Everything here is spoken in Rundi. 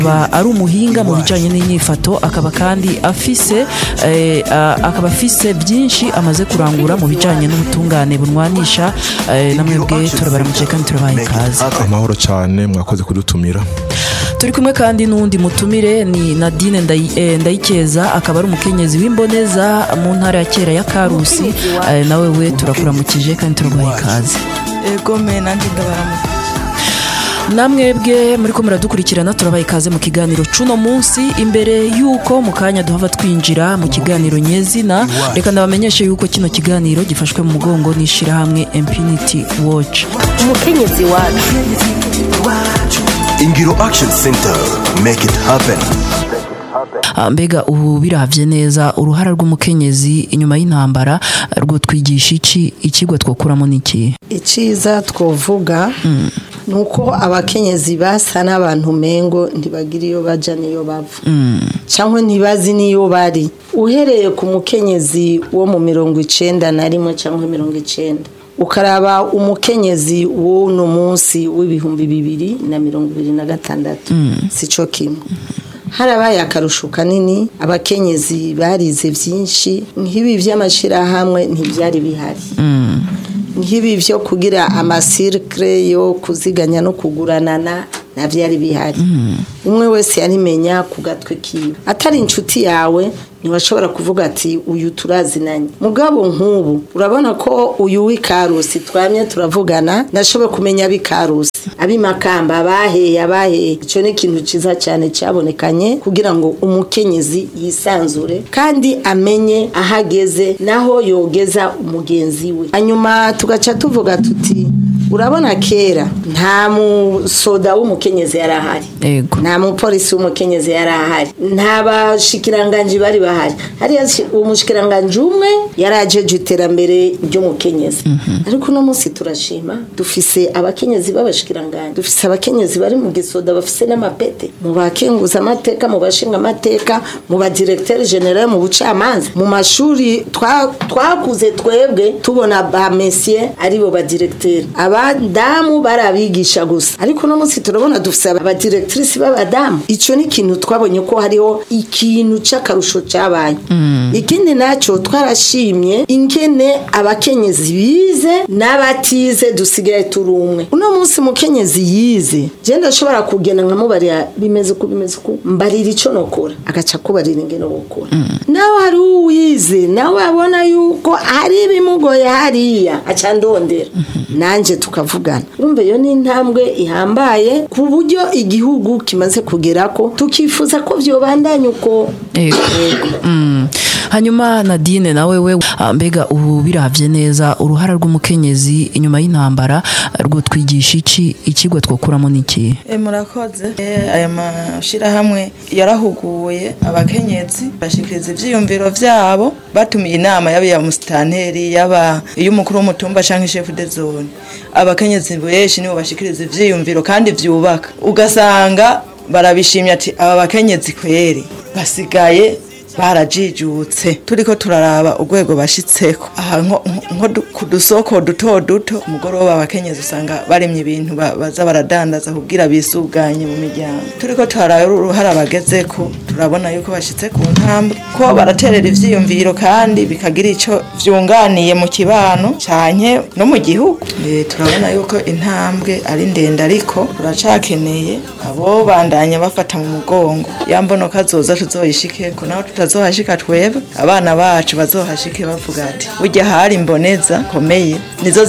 aba ari umuhinga mu bijyanye n'inyifato akaba kandi afise eh, a- akaba afise byinshi amaze kurangura mu bijyanye n'ubutungane bunwanisha eh, na mwebwe turabaramukije kandi turabaha ikaze amahoro cyane mwakoze kudutumira turi kumwe kandi n'uwundi mutumire ni nadine Ndayi- eh, ndayikeza akaba ari umukenyezi w'imboneza mu ntara ya kera ya karusi eh, nawe we turakuramukije kandi turaguha ikaze ego me nanjye ndabaramuka namwebwe muri ko muradukurikirana turabaha ikaze mu kiganiro cuno munsi imbere y'uko mu kanya duhava twinjira mu kiganiro nyezina reka ndabamenyeshe y'uko kino kiganiro gifashwe mu mugongo n'ishyirahamwe impunity watch umukenyezi wacu ingiro action center make it happen Ah, mbega ubu biravye neza uruhara rw'umukenyezi inyuma y'intambara rwo twigisha iki ikigwa twokuramo niki iciza twovuga ni uko abakenyezi basa n'abantu mengo ntibagira iyo baja n'iyo bava cyangwa ntibazi n'iyo bari uhereye ku mukenyezi wo mu mirongo icenda na rimwe cyangwa mirongo icenda ukaraba umukenyezi w'uno munsi w'ibihumbi bibiri na mirongo ibiri na gatandatu si cyo kimwe harabaye akarusho kanini abakenyezi barize byinshi nk'ibi by'amashyirahamwe ntibyari bihari nk'ibi byo kugira amasirikire yo kuziganya no kuguranana ntabyari bihari umwe wese yarimenya ku gatwe kiwe atari inshuti yawe ntiwashobora kuvuga ati uyu turazinanye mugabo nk'ubu urabona ko uyu w'ikarusi twamye turavugana ndashoboye kumenya ab'ikarusi ab'imakamba abaheye abaheye icyo ni ikintu cyiza cyane cyabonekanye kugira ngo umukenyezi yisanzure kandi amenye aho ageze naho yogeza umugenzi we hanyuma tugaca tuvuga tuti urabona kera nta musoda w'umukenyezi yari ahari ego nta mupolisi w'umukenyezi yari ahari nta bashikiranganji bari bahari hariya shi- umushikiranganji umwe yari ajeje iterambere ry'umukenyezi ariko uno munsi turashima dufise abakenyezi b'abashikiranganji dufise abakenyezi bari mu gisoda bafise n'amapete mu bakenguza amateka mu bashinga amateka mu badiregiteri generale mu bucamanza mu mashuri twa- twakuze twebwe tubona ba mesiye aribo badiregiteri abadamu bari abigisha gusa ariko uno munsi turabona dufise abadiregitrise b'abadamu icyo ni ikintu twabonye ko hariho ikintu cy'akarusho cyabaye ikindi nacyo twarashimye ingene abakenyezi bize n'abatize dusigaye turi umwe uno munsi mukenyezi yize je ndashobora kugenda nkamubarira bimeze uku bimeze uku mbarira icyo nokora agaca kubarira ingene wokora nawe hari uwize nawe abona yuko hari ibimugoye hariya aca ndondera nanjye tukavugana urumva iyo ni intambwe ihambaye ku buryo igihugu kimaze kugera ko tukifuza ko byobandanya uko ego Mm. hanyuma nadine nawe we ah, mbega ubu biravye neza uruhara rw'umukenyezi inyuma y'intambara rwo twigisha iki ikigwa twokuramo niki E, murakoze E, aya mashyirahamwe yarahuguye abakenyezi bashikiriza ivyiyumviro vyabo batumiye inama yaba iya musitanteri yaba iy'umukuru w'umutumba canke chef de zone abakenyezi benshi nibo bashikiriza ivyiyumviro kandi vyubaka ugasanga barabishimye ati aba bakenyezi kweri basigaye barajijutse turiko turaraba urwego bashitseko aha nko nko du- ku dusoko duto duto ku mugoroba abakenyezi usanga baremye ibintu ba- baza baradandaza kugira bisuganye mu miryango turiko turaraba uruhara bagezeko turabona yuko bashitse ku ntambwe ko baraterera ivyiyumviro kandi bikagira ico vyunganiye mu kibano canke no mu gihugu Eh, turabona yuko intambwe ari ndende ariko turacakeneye abo bandanya bafata mu mugongo yambonoka zoza tuzoyishikeko naho tutazohashika twebwe abana bacu bazohashike bavuga ati burya hari imboneza komeye nizo